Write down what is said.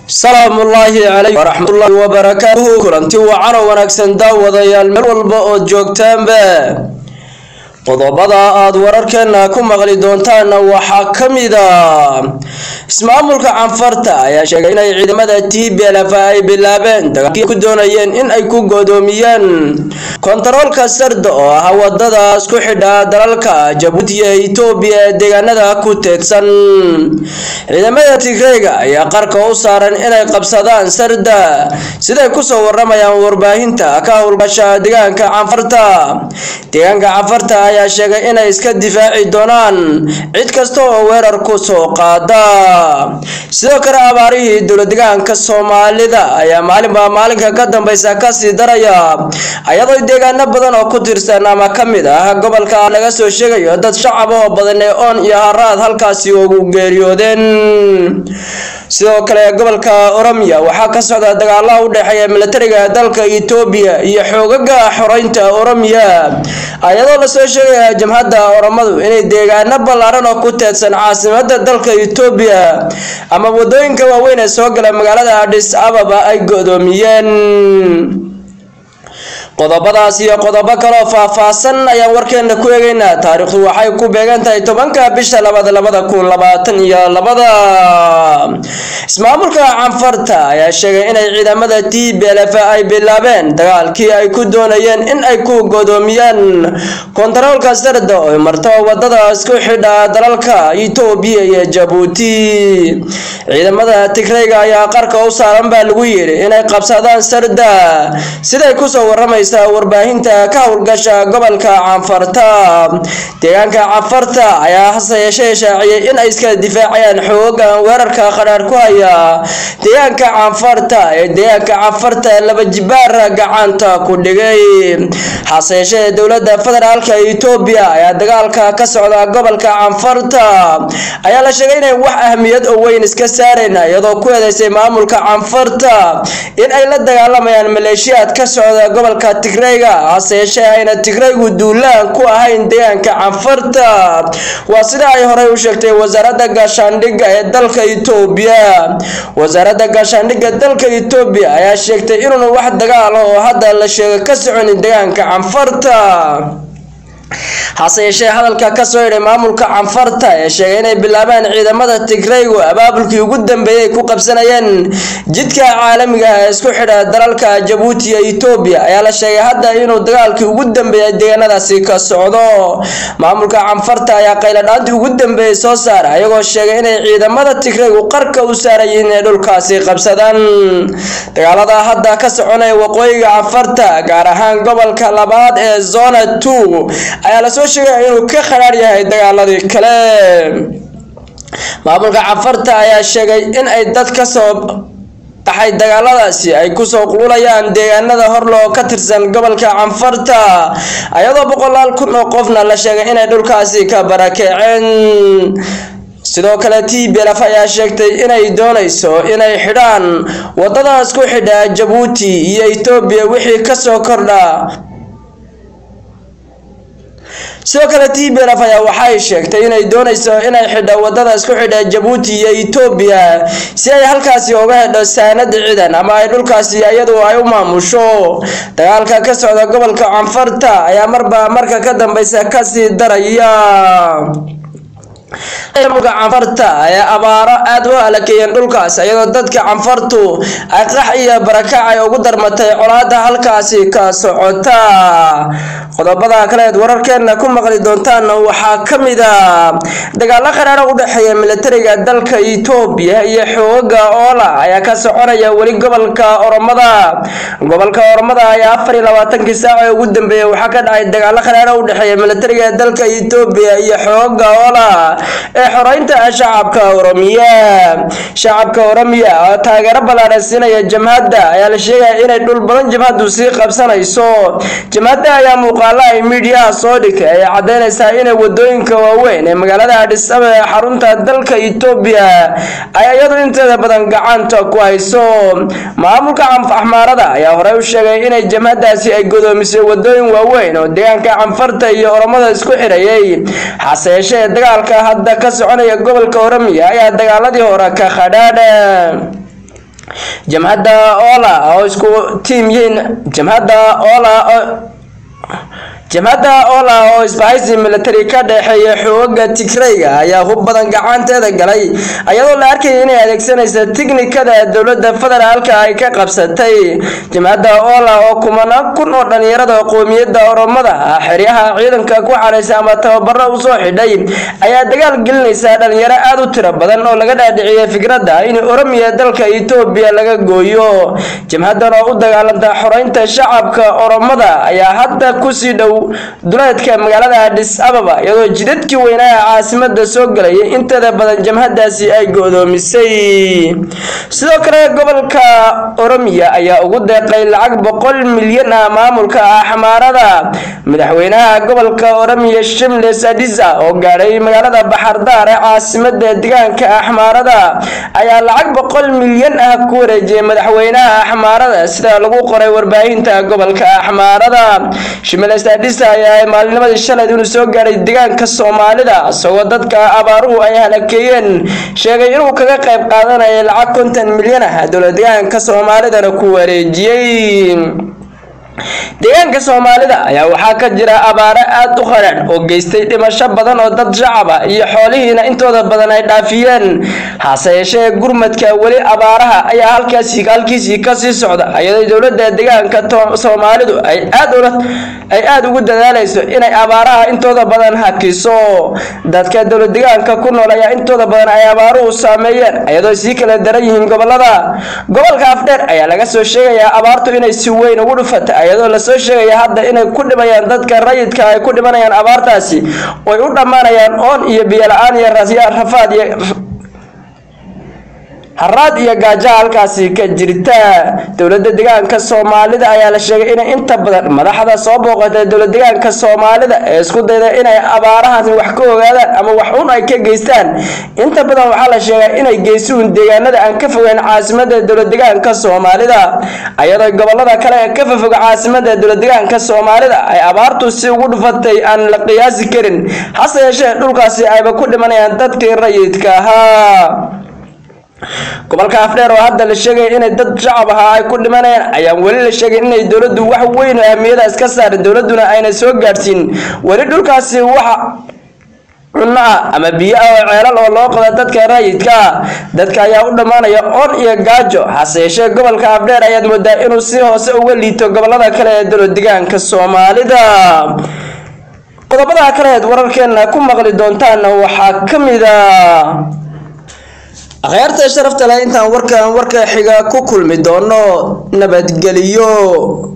salaamu ullaahi calaykum waraxmatullaahi wabarakaatuhu kulanti wacan oo wanaagsan daawadayaal meel walba ood joogtaanba qodobada aada wararkeena ku maqli doontaana waxaa ka mid a ismaamulka canfarta ayaa sheegay inay ciidamada t b lf ay bilaabeen dagaalkii ku doonayeen in ay ku godoomiyeen kontaroolka sarda oo ah wadada isku xidha dalalka jabuuti iyo itoobiya ee deegaanada ku teedsan ciidamada tigreyga ayaa qarka u saaran inay qabsadaan sarda siday kusoo waramayaan warbaahinta ka howlgasha deegaanka canfarta deegaanka canfarta ayaa sheegay inay iska difaaci doonaan cid kasta oo weerar ku soo qaada sidoo kale abaarihii dowladegaanka soomaalida ayaa maalinba maalinka ka dambeysa kasii daraya ayadoo deegaano badan oo ku tirsan ama ka mid ah gobolka laga soo sheegayo dad shacab oo badan ee oon iyo haraad halkaasi ugu geeriyoodeen sidoo kale gobolka oromiya waxaa ka socda dagaalo u dhexeeya militariga dalka itoobiya iyo xoogaga xoreynta oromiya ayadoo lasoo sheegaya jamhadda oromadu inay deegaano ballaaran oo ku teedsan caasimada dalka itoobiya ama wadooyinka waaweyn ee soo gala magaalada adhis ababa ay godoomiyeen qodobadaas iyo qodobo kaloo faahfaahsan ayaan warkeena ku eegeynaa taariikhdu waxay ku beegan tahay tobanka bisha labada labada kun labaatan iyo labada ismaamulka canfarta ayaa sheegay inay ciidamada t b lf ay bilaabeen dagaalkii ay ku doonayeen in ay ku godoomiyaan kontaroolka sarda oo marto wadada isku xidha dalalka itoobiya iyo jabuuti ciidamada tigreyga ayaa qarka u saaran baa lagu yidhi inay qabsadaan sarda siday kusoo waramaysa warbaahinta ka howlgasha gobolka canfarta deegaanka canfarta ayaa hase yeeshee shaaciyay in ay iska difaacayaan xoogan weerarka qadhaar ku haya deegaanka canfarta ee deegaanka canfarta laba jibaara gacanta ku dhigay hase yeeshee dowlada federaalka itoobiya ayaa dagaalka ka socda gobolka canfarta ayaa la sheegay inay wax ahmiyad oo weyn iska saareen iyadoo ku eedeysay maamulka canfarta in ay la dagaalamayaan maleeshiyaad ka socda gobolka tigreyga hase yeeshee ayna tigreygu duulaan ku ahayn deegaanka canfarta waa sida ay horey u sheegtay wasaaradda gaashaandhigga ee dalka itoobiya wasaaradda gaashaandhigga dalka itoobiya ayaa sheegtay inuuna wax dagaal oo hadda la sheego ka soconin deegaanka canfarta hase yeeshee hadalka kasoo yidhay maamulka canfarta ee sheegay inay bilaabaan ciidamada tigreygu abaabulkii ugu dambeeyay ku qabsanayeen jidka caalamiga ah ee isku xidha dalalka jabuuti iyo itoobiya ayaa la sheegay hadda inuu dagaalkii ugu dambeeyay deegaanadaasi ka socdo maamulka canfarta ayaa qayladhaantii ugu dambeeyay soo saara ayagoo sheegay inay ciidamada tigreygu qarka u saarayiin inay dhulkaasi qabsadaan dagaalada hadda ka soconaya waqooyiga canfarta gaar ahaan gobolka labaad ee zona two ayaa lasoo sheegaya inuu ka khadhaar yahay dagaaladii kale maamulka canfarta ayaa sheegay in ay dad kasoo baxay dagaaladaasi ay kusoo qululayaan deegaanada horloo ka tirsan gobolka canfarta ayadoo boqolaal kun oo qofna la sheegay inay dhulkaasi ka barakeeceen sidoo kale t b lf ayaa sheegtay inay doonayso inay xidhaan wadada isku xidha jabuuti iyo itoobiya wixii kasoo kordha sidoo kale t b lf ayaa waxay sheegtay inay doonayso inay xidho wadada isku xidha jabuuti iyo itoobiya si ay halkaasi uga hedho saanad ciidan ama ay dhulkaasi iyadu ay u maamusho dagaalka ka socda gobolka canfarta ayaa marba marka ka dambeysa kasii daraya maamulka canfarta ayaa abaaro aada u halakeeyeen dhulkaas iyadoo dadka canfartu ay qax iyo barakac ay ugu darmatay colaada halkaasi ka socota qodobada kaleed wararkeena ku maqli doontaana waxaa ka mid a dagaalo qaraaro u dhexeeya militariga dalka itoobiya iyo xoogaga oola ayaa ka soconaya weli gobolka oromada gobolka oromada ayaa afar iyo labaatankii saac ee ugu dambeeyay waxaa ka dhacay dagaalo qaraaro u dhexeeya militariga dalka itoobiya iyo xoogaga oola ee xoreynta shacabka oromiya shacabka oromiya oo taageero ballaaran siinaya jamhadda ayaa la sheegaya inay dhul badan jamhaddu sii qabsanayso jamhadda ayaa muuqaalo ay miidiyaha soo dhigtay ay caddeynaysaa inay wadooyinka waaweyn ee magaalada adhis ababa ee xarunta dalka itoobiya ay iyadu inteeda badan gacanta ku hayso maamulka axmaarada ayaa horey u sheegay inay jamhadaasi ay godoomisay wadooyin waaweyn oo deegaanka canfarta iyo oromada isku xidhayay hase yeeshee dagaalka hadda ka soconaya gobolka oromiya ayaa dagaaladii hore ka khadhaadha jamhadda ola oo isku tiim yihiin jamhadda ola jamhadda ola oo isbahaysi military ka dhexeeya xooga tigrayga ayaa hub badan gacanteeda galay ayadoo la arkayay inay adeegsanaysa tiknikada dowladda federaalka ay ka qabsatay jamhadda ola oo kumanaan kun oo dhalinyarada qoomiyadda oromada ah xeryaha ciidanka ku xaraysa ama tababaro usoo xidhay ayaa dagaal gelinaysa dhalinyaro aada u tiro badan oo laga dhaadhiciyay fikradda in oromiya dalka etoobiya laga gooyo jamhaddan oo u dagaalanta xoreynta shacabka oromada ayaa hadda kusii dhow duleedka magaalada adis ababa iyadoo jidadkii weynaa caasimada soo galayay inteeda badan jamhadaasi ay go-doomisay sidoo kale gobolka oromiya ayaa ugu deeqay lacag boqol milyan ah maamulka axmaarada madaxweynaha gobolka oromiya shimles adisa oo gaadhay magaalada baxardaar ee caasimada deegaanka axmaarada ayaa lacag boqol milyan ah ku wareejiyay madaxweynaha axmaarada sida lagu qoray warbaahinta gobolka axmaarada shimles adisa ayaa maalinimadii shalay inuu soo gaadhay deegaanka soomaalida isagoo dadka abaaruhu ay halakeeyeen sheegay inuu kaga qayb qaadanaya lacag konton milyan ah dowlad deegaanka soomaalidana ku wareejiyey deegaanka soomaalida ayaa waxaa ka jira abaaro aada u qaraadh oo geystay dhimasho badan oo dad shacab ah iyo xoolihiina intooda badan ay dhaafiyeen hase yeeshee gurmadka weli abaaraha ayaa halkaasi halkiisii kasii socda iyadoo dowladda deegaanka soomaalidu ay aad ay aada ugu dadaalayso inay abaaraha intooda badan hakiso dadka dowlad deegaanka ku nool ayaa intooda badan ay abaaruhu saameeyeen iyadoo sii kala daran yihiin gobolada gobolka afdheer ayaa laga soo sheegayaa abaartu inay si weyn ugu dhufata iyadoo lasoo sheegaya hadda inay ku dhimayaan dadka rayidka ay ku dhimanayaan abaartaasi oy u dhammaanayaan oon iyo biyo la-aan iyo rafaad iyo haraad iyo gaajo halkaasi ka jirta dowladda deegaanka soomaalida ayaa la sheegay inay inta badan madaxda soo booqatay dowlad deegaanka soomaalida ee isku dayda inay abaarahaasi wax ka ogaadaan ama wax un ay ka geystaan inta badan waxaa la sheegaa inay geysuun deegaanada aan ka fogeyn caasimada dowlad deegaanka soomaalida iyadoo gobolada kale ee ka fofoga caasimada dowlad deegaanka soomaalida ay abaartu si ugu dhufatay aan la qiyaasi karin hase yeeshee dhulkaasi ayba ku dhimanayaan dadkii rayidka ahaa gobolka afdheer oo hadda la sheegaya inay dad shacab ahaa ay ku dhimanayaan ayaan weli la sheegay inay dowladdu wax weyn oo ahmiyada iska saarin dowladduna ayna soo gaadhsiin weli dhulkaasi waxa cunno ah ama biyo ah oo ceelal oo loo qoda dadka rayidka ah dadka ayaa u dhammaanaya oon iyo gaajo hase yeeshee gobolka afdheer ayaad moodaa inuu si hoose uga liito gobolada kale ee dowlad deegaanka soomaalida qodobada kaleed wararkeena ku maqli doontaana waxaa ka mid a akhyaarta sharafta leh intaan warkan warka xiga ku kulmi doono nabadgeliyo